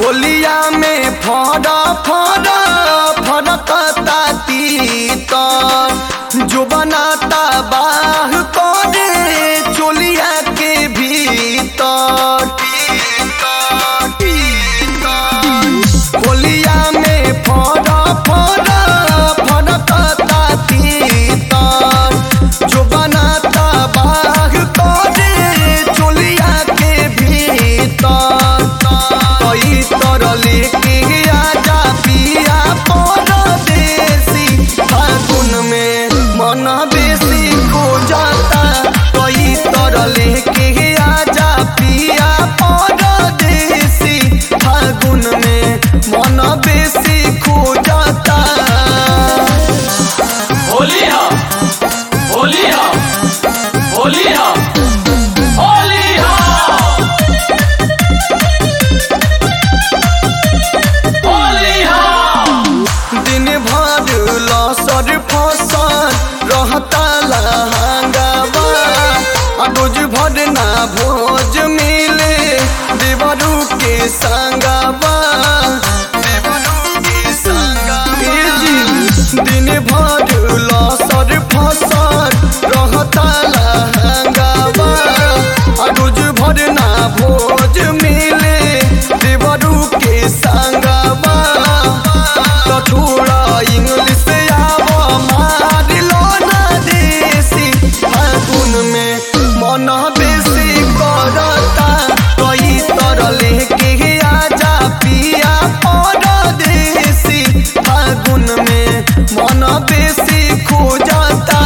होलिया में फड़ा फड़ा फड़कता तीतर जो बनाता बाह करे चोलिया के भीतर होलिया में फड़ा फड़ा फड़कता तीतर जो बनाता बाह करे चोलिया के भीतर कई तर लेके आजा पिया परदेसी फागुन में मन बेसी खो जाता कई तर लेके आजा पिया परदेसी फागुन में मन बेसी खो जाता होली हा होली हा होली हा होली हा होली हा दिन भर लसर फसल रहता लहंगावा आ रोज भर ना भोज मिले देवरू के संगावा देवरू के संगावा ए जी, दिन भर लसर फसल रहता लहंगावा आ रोज भर ना भोज मिले देवरू के संगावा तो थोड़ा इंग्लिश आव मार लो ना देसी फागुन में मन बेसी करता कई तर लेके आजा पिया परदेसी फागुन में मन बेसी खो जाता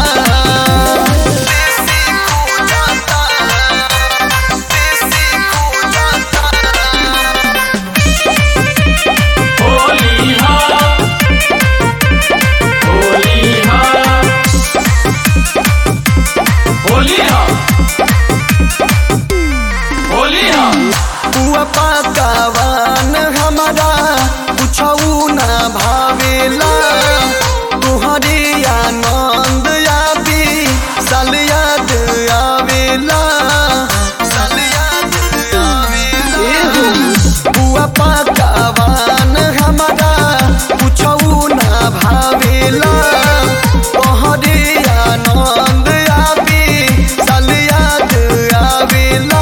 बेसी खो जाता बेसी खो जाता होली हा होली हा होली हा होली हा पुआ पकावान हमारा कुछऊ ना भावेला तुहरे आनंद आबी साल याद आवेला साल याद आवेला पुआ पकावान हमारा कुछऊ ना भावेला तोहरे आनंद आबी साल याद आवेला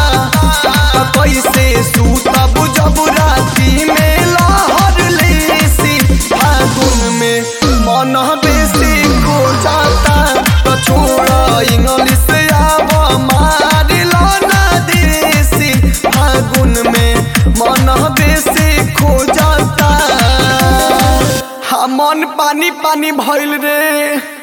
कैसे सूतब जब राती में लहर लेसी फागुन में मन बेसी खो जाता तो छोड़ इंग्लिश आब मार लो ना देसी फागुन में मन बेसी खो जाता हा मन पानी पानी भइल रे